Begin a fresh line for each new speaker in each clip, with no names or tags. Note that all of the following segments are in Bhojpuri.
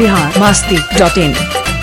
बिहार मास्ती डॉट इन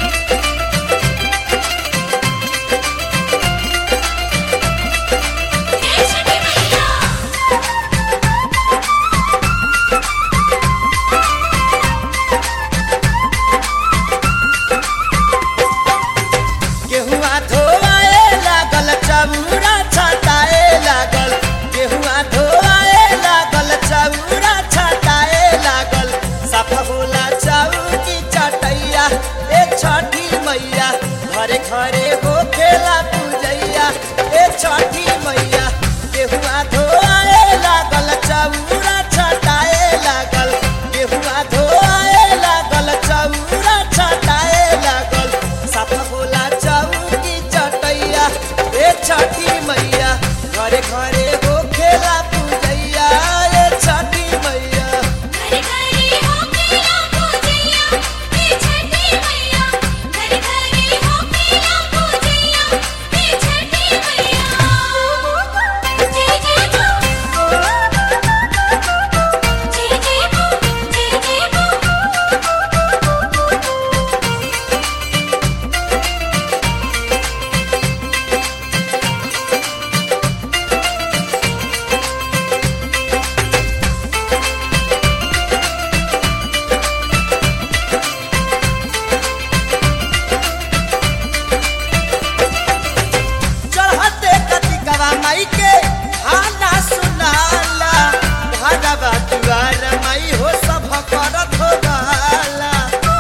गेहुआ धोआए लागल चौरा छटाए लागल गेहुआ धोआए लागल चौरा छटाए लागल सफा होला चौकी चटैया ए छठी मैया घरे घरे हो खेला पूजैया ए छठी मैया गेहुआ धोआए लागल चौरा छटाए लागल गेहुआ धोआए लागल चौरा छटाए लागल सफा होला चौकी चटैया ए छठी मैया घरे घरे हो खेला पूजैया ए छठी मैया
घरे घरे हो खेला पूजैया हे छठी मैया घरे घरे हो खेला पूजैया हे छठी मैया जय जय बो जय जय बो जय जय बो
चढ़ते कतिकवा माई के आना सुनाला भागवा दुआर माई हो सब करत हो गाला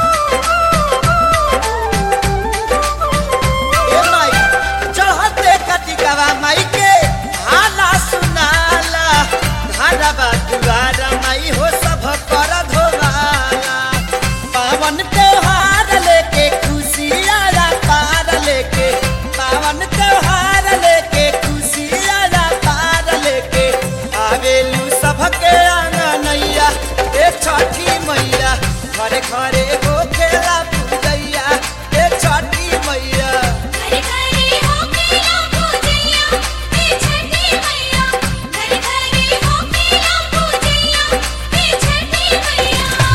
ए माई चढ़ते कतिकवा माई के आना सुनाला भागवा दुआर माई हो सब करत हो गाला पावन त्योहार लेके खुशियाँ पार लेके पावन त्योहार लेके खुशियाँ पार लेके आवेलू सबके आंगनैया ए छठी मैया घरे घरे हो खेला पूजैया ए छठी मैया
घरे घरे हो खेला पूजैया हे छठी मैया घरे घरे हो खेला पूजैया हे छठी मैया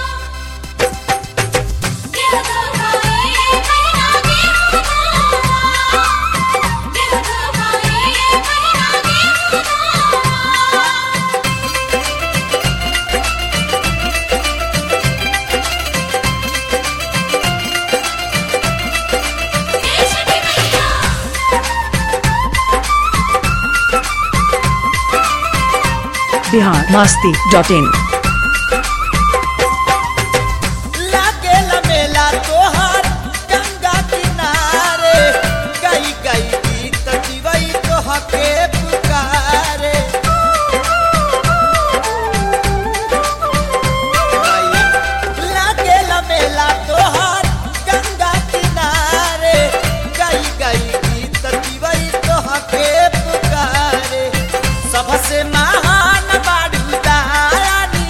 गेहूं धोए भैया गेहूं धोआ गेहूं धोए भैया गेहूं धोआ हे छठी मैया
बिहार मास्ती डॉट इन
लागे मेला तोहार गंगा किनारे गई गई गीत जीवई तोहके पुकारे लागे मेला तोहार गंगा किनारे गई गई गीत जीवई तोहके पुकारे सबसे महान बाडू दानी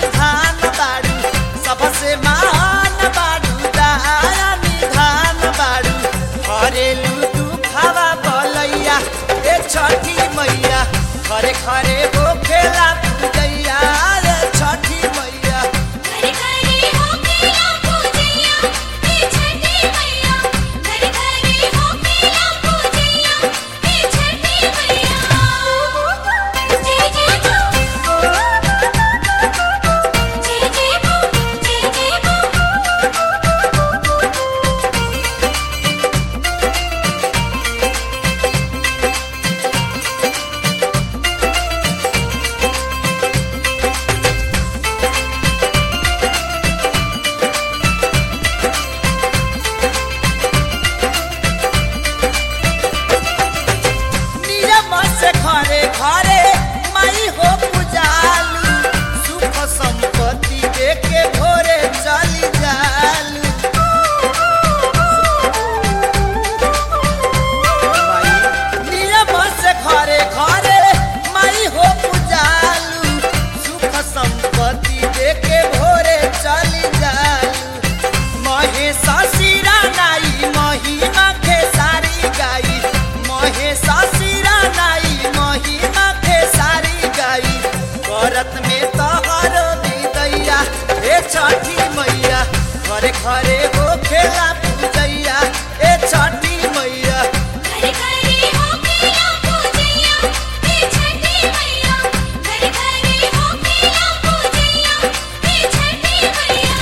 घरे हो खेला पूजैया ए छठी मैया
घर घरे हो खेला पूजैया हे छठी मैया घर घरे हो खेला पूजैया हे छठी मैया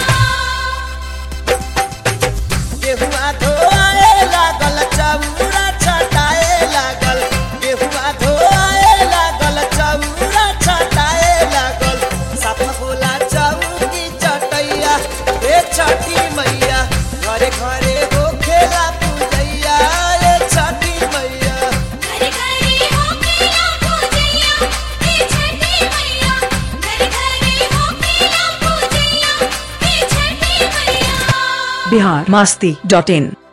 गेहुआ धोआए लागल चौरा छटाए लागल गेहुआ धोआए लागल चौरा छटाए लागल साफ बोला चौकी चटैया ए छठी मैया घरे घरे हो खेला पूजैया ए छठी मैया
घर घरे हो खेला पूजैया हे छठी मैया घर घरे हो खेला पूजैया हे छठी मैया
बिहार मस्ती डॉट इन